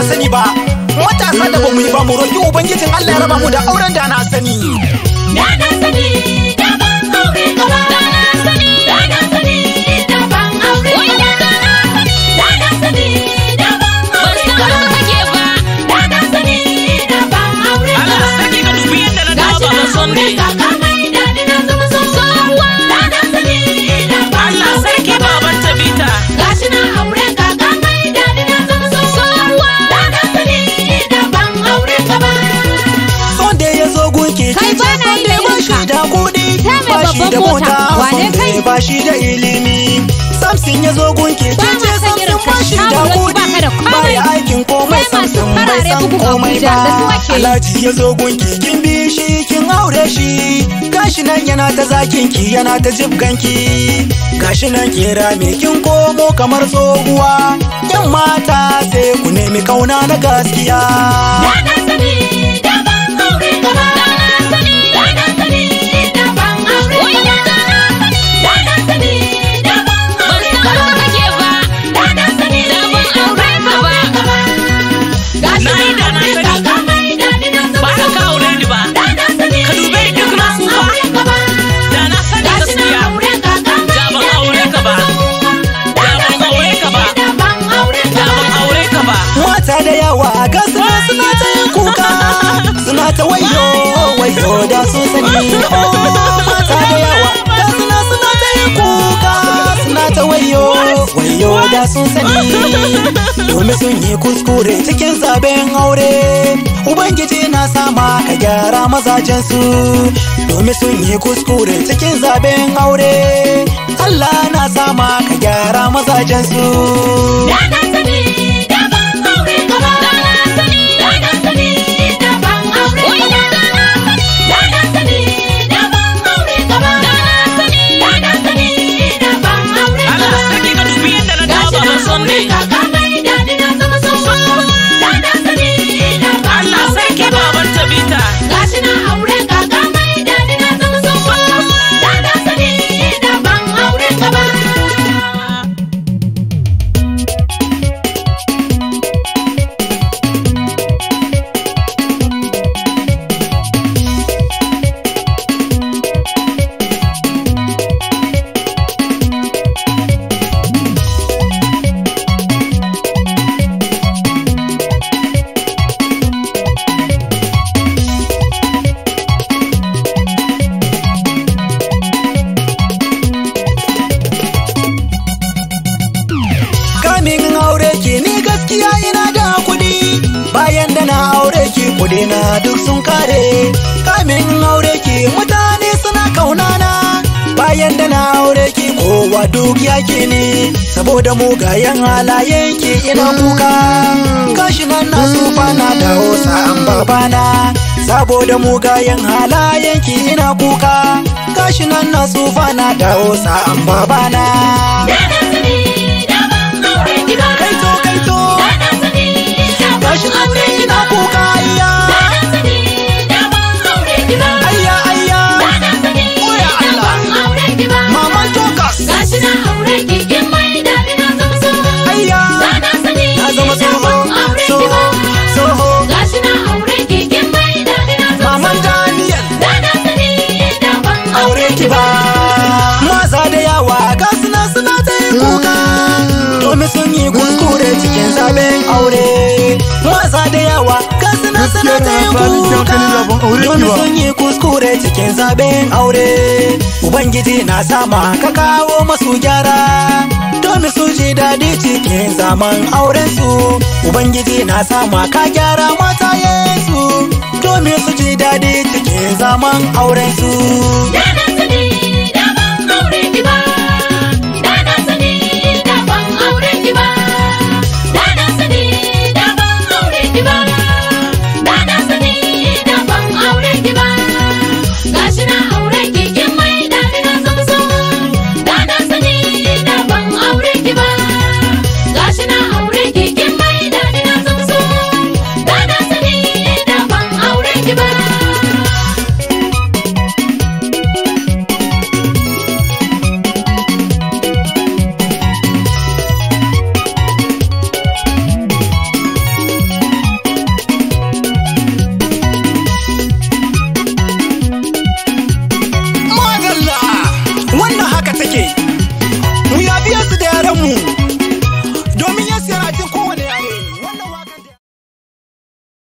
sani ba matasa da bamu yi ba mu roki ubangijin Allah ya raba mu da auren da na sani Da na sani da ban aure gaba. Da na sani da na sani da ban aure gaba. Da na sani da ban aure gaba. Da na sani da ban aure gaba. Allah sarki ka dubi yadda na dawo baban Sunday. Kaka mai daɗi na zama tsohuwa. Da na sani da ban Allah aure sarki gaba. baban Tabita. Gashi na aure kaka mai daɗi na zama tsohuwa. Da na sani da ban aure gaba. son da ya zo gunki Kai kin ba ce na son da yin ba shi irinka. da kuɗi Ta mai ba shi babban da mota. mota Wane son da kai? ba shi da ilimi samson ya zo gunki Ba kin ma ce san samson irin ba ka shi sha da wurin kuɗi ba ka da ba komai. ya aikin komai Sai masu samson bai farare san bugun komai Abuja, ba da su ake yi. alhaji ya zo gunki kin bi shi kin aure shi gashi nan yana ta zakin ki yana ta jibganki gashi nan kera me kin komo kamar tsohuwa yan mata sai ku nemi kauna na gaskiya Da na sani da ban aure gaba. Da na sani da na sani da ban aure gaba. Da na sani da ban aure gaba. Da na sani da ban aure gaba. Gashi Na yi da na aure sani. kaka mai daɗi na zama Ba haka ka aure ni ba. Da na sani Ka dube ni duk na da ban tsufa. aure gaba. Da na sani Gashi na gaskiya. aure kaka mai Da ban daɗi aure na ka ba. zama tsohuwa. Da Da na ban aure ka ba. sani da ban aure Da gaba. ban aure ka ba. mata da yawa ga suna suna ta yin kuka suna ta wayo wayo da sun sani oh mata da yawa ga suna suna ta yin kuka suna ta wayo wayo da sun sani domin sun yi kuskure cikin zaben aure ubangiji na sama ka gyara mazajen su domin sun yi kuskure cikin zaben aure Allah na sama ka gyara mazajen su Da na sani da ban aure gaba. Da na sani da na sani da ban aure gaba. Da na sani da ban aure gaba. Da na sani da na sani da ban aure Allah gaba. sarki ka dubi yadda na dawo Gashi na baban aure Sunday. kaka mai daɗi na zama tsohuwa. Da na sani da ban Allah aure sarki gaba. baban Tabita. Gashi na aure kaka mai daɗi na zama tsohuwa. Da na sani da ban aure gaba. kamin aure ki ni gaskiya ina da kuɗi bayan da na aure ki kuɗi na duk sun kare kamin aure ki mutane suna kaunana bayan da na aure ki kowa duk yake ne saboda mugayen halayen ki ina kuka gashi nan na tsufa na dawo sa'an babana saboda mugayen halayen ki ina kuka gashi nan na tsufa na dawo sa'an babana Da na sani da ban aure gaba. kaito kaito Da na sani da ban gashi nan aure ne ina gaba. kuka ayya Da na sani da ban aure gaba. ayya ayya Da na sani Oya da Allah. ban aure gaba. maman tokas Gashi na aure ki kin mai daɗi na zama tsoho. ayya Da na sani na zama da soho ban aure soho gaba. soho Gashi na aure ki kin mai daɗi na zama maman tsoho. daniel Da na sani da ban aure ki ba maza da yawa ga suna suna ta yin kuka domin sun yi kuskure cikin zaben aure maza da yawa ga suna suna ta yin kuka domin sun yi kuskure cikin zaben aure ubangiji na sama ka kawo masu gyara domin su ji daɗi cikin zaman auren su ubangiji na sama ka gyara mata yesu domin su ji daɗi cikin zaman auren su Da na sani da ban aure ki ba. Da na sani da ban aure ki ba. Da na sani da ban aure ki ba. Da na sani da ban aure ki ba. Gashi na aure ki kin mai daɗi na zama tsoho. Da na sani da ban aure ki ba. Gashi na aure ki kin mai daɗi na zama tsoho. Da na sani da ban aure ki ba. suke